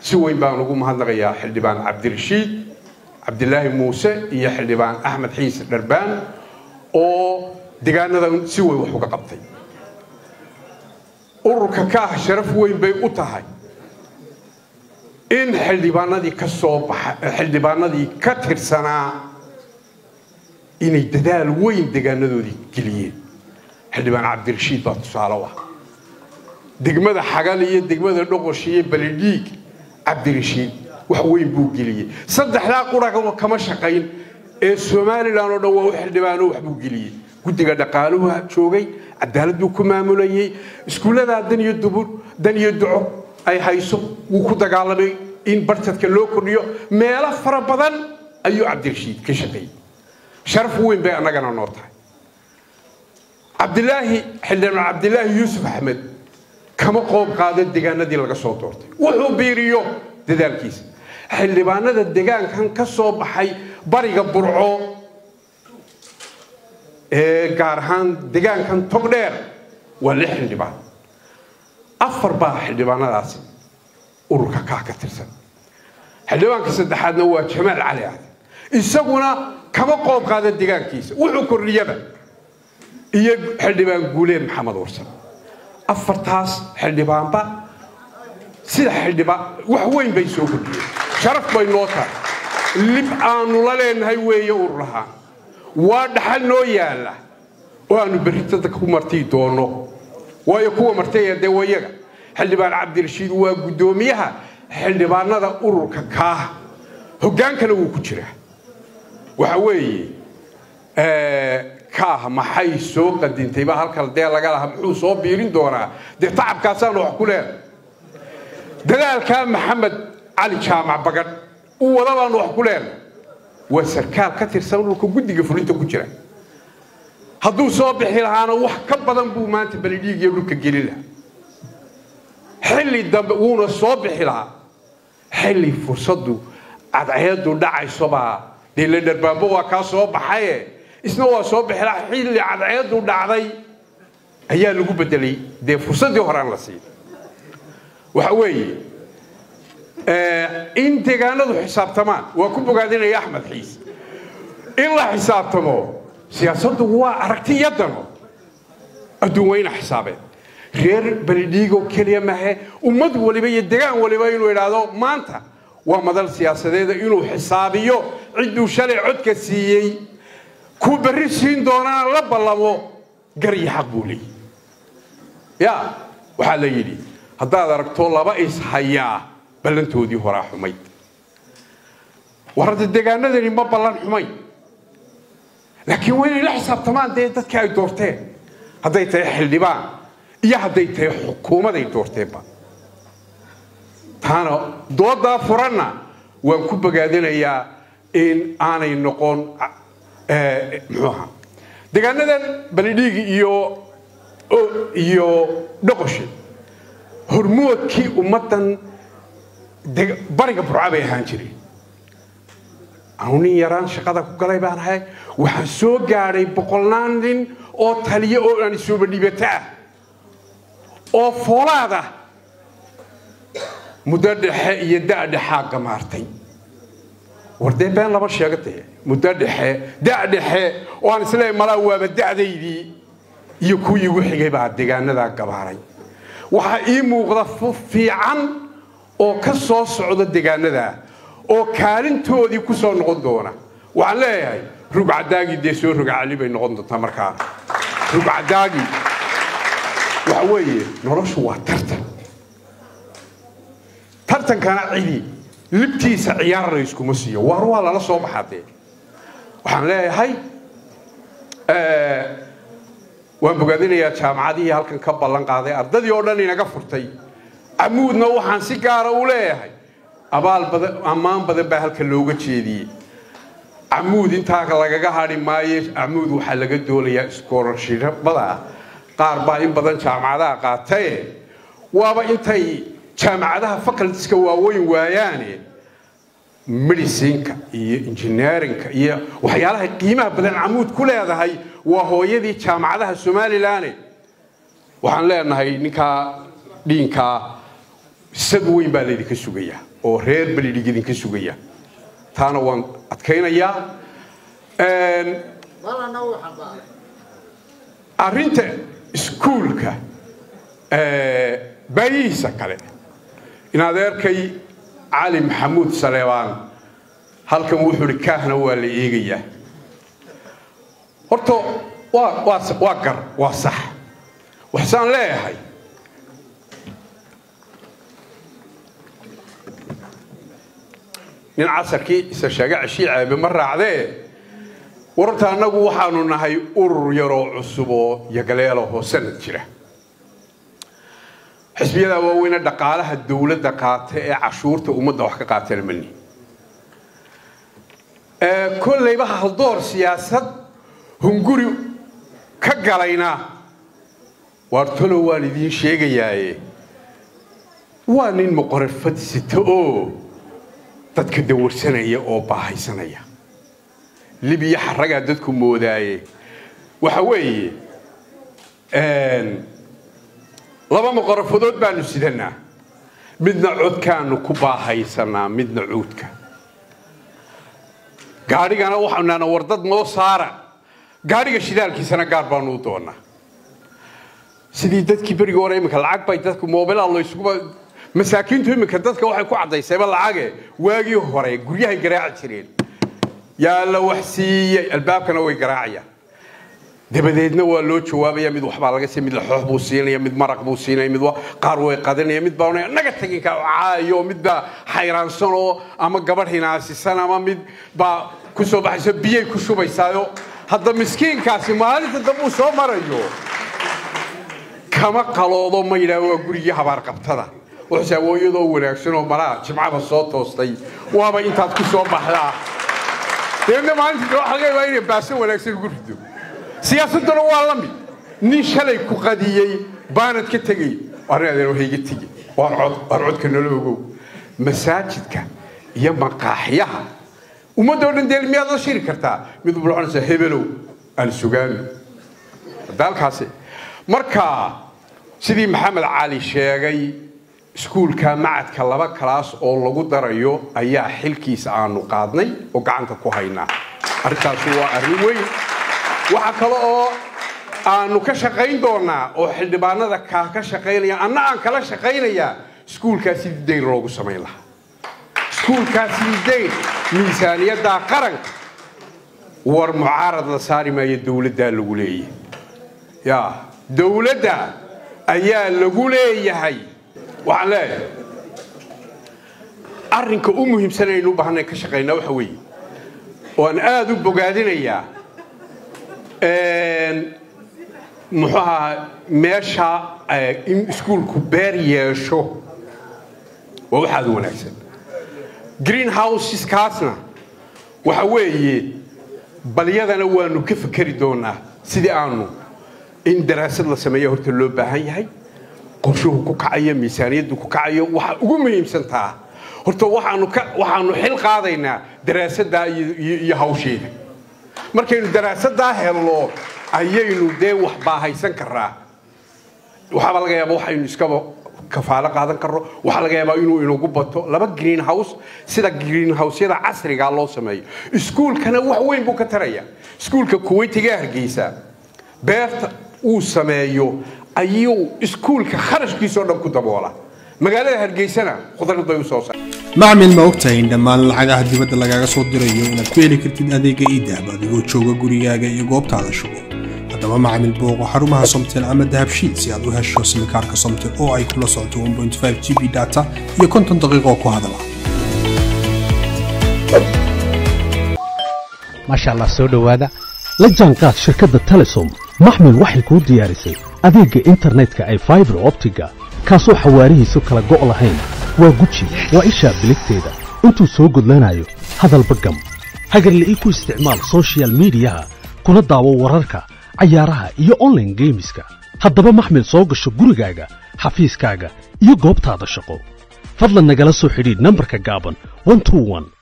si weyn baan ugu mahadnaqayaa xildhibaan cabdirashiid cabdilaahi muuse iyo xildhibaan axmed xiise dharbaan oo degaanadan si weyn wax uga qabtay ururka kaah sharaf weyn bay u tahay in xildhibaanadii ka soo baxa xildhibaanadii ka tirsanaa inay dadaal weyn degaanadoodii geliyeen xildhibaan cabdirashiid baa tusaale u ah degmada xagal iyo degmada dhoqosh iyo balidhiig cabdirashiid wax weyn buu geliyey saddexdaa qura kama shaqayn ee somalilan oo dhan waa u xildhibaano wax buu geliyey guddiga dhaqaaluhu joogay cadaaladuu ku maamulayey iskuulladaa dan iyo dubur dan iyo duco ay hayso wuu ku dagaalamay in bartadka loo kordhiyo meelo fara badan ayuu cabdirashiid ka shaqeeyey sharaf weyn bay annagana noo tahay cabdilaahi xildhibaan cabdilaahi yuusuf axmed kama qoob qaado degaanadii laga soo doortay wuxuu biiriyo dadaalkiisa xildhibaanada degaankan ka soo baxay bariga burco ee gaar ahaan degaankan togdheer waa lix xildhibaan afar baa xildhibaanadaasi ururka kaa ka tirsan xildhibaanka saddexaadna waa jamaal cali aadan isaguna kama qoob qaada degaankiisa wuxuu kordhiyaba iyo xildhibaan guuleed maxamed warsan afartaas xildhibaanba sida xildhibaan wax weyn bay soo kordhiyeen sharaf bay noo tahay lib aanu la leenahay weeye ururahaan waa dhaxal noo yaalla oo aanu berritada ku martii doonno waayo kuwa martaya dee wayaga xildhibaan cabdirashiid waa guddoomiyaha xildhibaanada ururka kaaha hoggaankana wuu ku jiraa waxa weeye kaaha maxay soo qadintayba halkan dee laga laha muxuu soo biirin doonaa dee tacabkaasaanu wax ku leedahay dadaalkaa maxamed cali jaamac bagadh u wada baanu wax ku leenahay waa sarkaal ka tirsan ururka guddiga fulinta ku jira hadduu soo bixi lahaana wax ka badan buu maanta balidhiig iyo dhulka gelin lahaa xilli dambe wuuna soo bixi lahaa xilli fursaddu cadceedu dhacaysobaa dee la dharbaanbo waa kaa soo baxaye isna waa soo bixi lahaa xilli cadceedu dhacday ayaa lagu bedelay dee fursaddii horaan la siiyey waxa weeye in deegaanadu xisaabtamaan waa ku bogaadinaya axmed xiis in la xisaabtamo siyaasaddu waa aragti iyo dano adduun weyna xisaabeen reer balidhiigo keliya mahe ummad waliba iyo degaan waliba inuu idhaahdo maanta waa madal siyaasadeeda inuu xisaabiyo cidduu shalay codka siiyey kuu berri siin doonana la ballamo gar iyo xaq buu leeyihi ya waxaa la yidhi haddaad aragto laba ishayaa ballantoodii horaa xumayd war hadda deegaanadani ma ballan xumayn laakiin waa inay la xisaabtamaan dee dadkii ay doorteen hadday tahay xildhibaan iyo hadday tahay xukuumad ay doorteenba taana doodaa furanna waan ku bogaadinayaa in aanay noqon muxuu ahaa deegaanadan balidhiigi iyo iyo dhoqoshe hormoodkii ummaddan bariga burca bay ahaan jireen anu nin yaraan shaqada ku galay baan ahay waxaan soo gaadhay boqolnaan nin oo taliya oo aan isuuba dhibata ah oo foolaad ah muddo dhexe iyo da' dhexaa gamaartay war dee been lama sheegatee muddo dhexe da' dhexe oo aan isleeyahay malaa waaba da'daydii iyo kuwii igu xigay baa deegaanadaa gabaaray waxaa ii muuqda fiican oo ka soo socda deegaanadaa oo kaalintoodii ku soo noqon doona waxaan leeyahay rugcadaagii dee soo rogacali bay noqon doontaa markaana rugcadaagii waxa weeye noloshu waa tartan tartankana cidi libtiisa ciyaar la iskuma siiyo waar waa lala soo baxaa dee waxaan leeyahay waan bogaadinayaa jaamacadihii halkan ka ballan qaaday ardadii oo dhan inaga furtay camuudna waxaan si gaara u leeyahay abaal badan ammaan badan baa halka looga jeediyey camuud intaa lagaga hadhi maayo camuud waxaa laga doolayaa iskoorashirabada qaar baa in badan jaamacadaha qaataye waaba intay jaamacadaha facultiska waaweyn waayaane medicinka iyo engineerinka iyo waxyaalaha qiimaha badan camuud ku leedahay waa hooyadii jaamacadaha somalilan waxaan leenahay ninkaa dhiinkaa sad weyn baa laydinka sugayaa oo reer balidhig idinka sugaya taana waan adkaynayaa arrinta iskuulka baayihiisa kale in adeerkay cali maxamuud saleebaan halkan wuxuu hi kaahna waa la eegayaa horta waa gar waa sax waxsaan leeyahay nin casarkii isa sheega ceshii caabe ma raacdee wararta annagu waxaanu nahay urur yaroo cusub oo yagaleelahoo sanad jira xisbiyada waaweyne dhaqaalaha dowladda qaata ee cashuurta ummadda wax ka qaatana mani kollayba haldoor siyaasad hunguri ka galayna waartolo waan idiin sheegayaaye waa nin muqorar fadsita oo dadka dawarsanaya oo baahaysanaya libiya xaragaa dadku moodaaye waxa weeye laba muqorafadood baanu sidanaa midna codkaanu ku baahaysanaa midna cuudka gaadhigana waxaanu naana war dad noo saara gaadhiga shidaalkiisana gaar baanu u doonaa sidii dadkii berigii hore iminka lacag bay dadku mobilaa laysuguba masaakiintu iminka dadka waxay ku caddaysayba lacage waagii hore guryahay garaaci jireen yaa la wax siiyey albaabkana way garaacayaan dabadeedna waa loo jawaabaya mid waxbaa laga siiya mid laxoox buu siinaya mid maraq buu siinaya mid qaar way qadanaya mid baa naga taginka caayo mid baa xayraansan oo ama gabadh hinaasisan ama mid baa ku soo baxayso biyay ku shubaysaayo hadda miskiinkaasi maalinta dambe uu soo marayo kama qaloodo ma yidhaah waa gurigii habaarqabtada wuxuuse awooyadoo wanaagsan oo malaa jimcaba soo toostay waaba intaad ku soo baxdaa dabeedna maalinta waxa laga yaabaa inay baaso wanaagsan ugu rido siyaasadduna waa la mid nin shalay ku qadiyey baanad ka tegey arrin hayga tegi waan cod waan codka nala ogow masaajidka iyo maqaaxyaha ummadda oo dhan dee miyaad la shiri kartaa mid walba waxaan hebelow aan sugaano dalkaasi marka sidii maxamed cali sheegay iskuulka macadka laba kalaas oo lagu darayo ayaa xilkiisa aanu qaadnay oo gacanta ku haynaa arrintaasi waa arrin weyn waxa kale oo aanu ka shaqayn doonaa oo xildhibaanada kaa ka shaqaynaya anna aan kala shaqaynayaa iskuulkaa sidii dayn loogu samayn lahaa iskuulkaa sidii dayn miisaaniyadda qaranka war mucaarad la saari maayo dowladdaa lagu leeyahay ya dowladda ayaa lagu leeyahay waxaan leeyahay arrinka u muhiimsan aynu u baahnay ka shaqaynaa waxa weeye oo aan aada u bogaadinayaa muxuu ahaa meesha in iskuulku beer yeesho waa waxaada wanaagsan green houseskaasna waxa weeye balyadana waanu ka fikeri doonaa sidii aanu in daraasad la sameeya horta loo baahan yahay qorshuhu ku kacayo miisaaniyaddu ku kacayo waxa ugu muhiimsantaa horta waxaanu xil qaadaynaa daraasaddaa iyo hawsheeda markaynu daraasaddaa helno ayaynu dee wax baahaysan karaa waxaaba laga yaaba waxaynu iskaba kafaalo qaadan karno waxaa laga yaabaa inuu inagu bato laba green house sida green houseyada casrigaa loo sameeyo iskuulkana wax weyn buu ka taraya iskuulka kuweytiga hargeysa beerta uu sameeyo ayuu iskuulka kharashkiisao dhan ku daboola magaalada hargeysana khudrad bay u soo saar macmil ma ogtahay in dhammaan lacagaha dibadda lagaaga soo dirayo inaad ku heli kartid adeega iidahab adigoo jooga gurigaaga iyo goobtaada shugo haddaba macmil booqo xarumaha somtel ama dahabshiid si aad u hesho simikaarka somtel oo ay kula socoto g b data iyo konton daqiiqoo ku hadala maasha allah soo dhowaada la jaanqaad shirkadda telesom maxmil waxay kuu diyaarisay adeegga internetka ay faibar optiga kaasoo xawaarihiisu kala go' lahayn waa guji waa ishaa biligteeda intuu soo gudlanayo hadalba gam hagarle ii ku isticmaal sochial midiyaha kuna daawo wararka cayaaraha iyo onlaine geemiska haddaba maxmil soo gasho gurigaaga xafiiskaaga iyo goobtaada shaqo fadlan nagala soo xidhiidh nambarka gaaban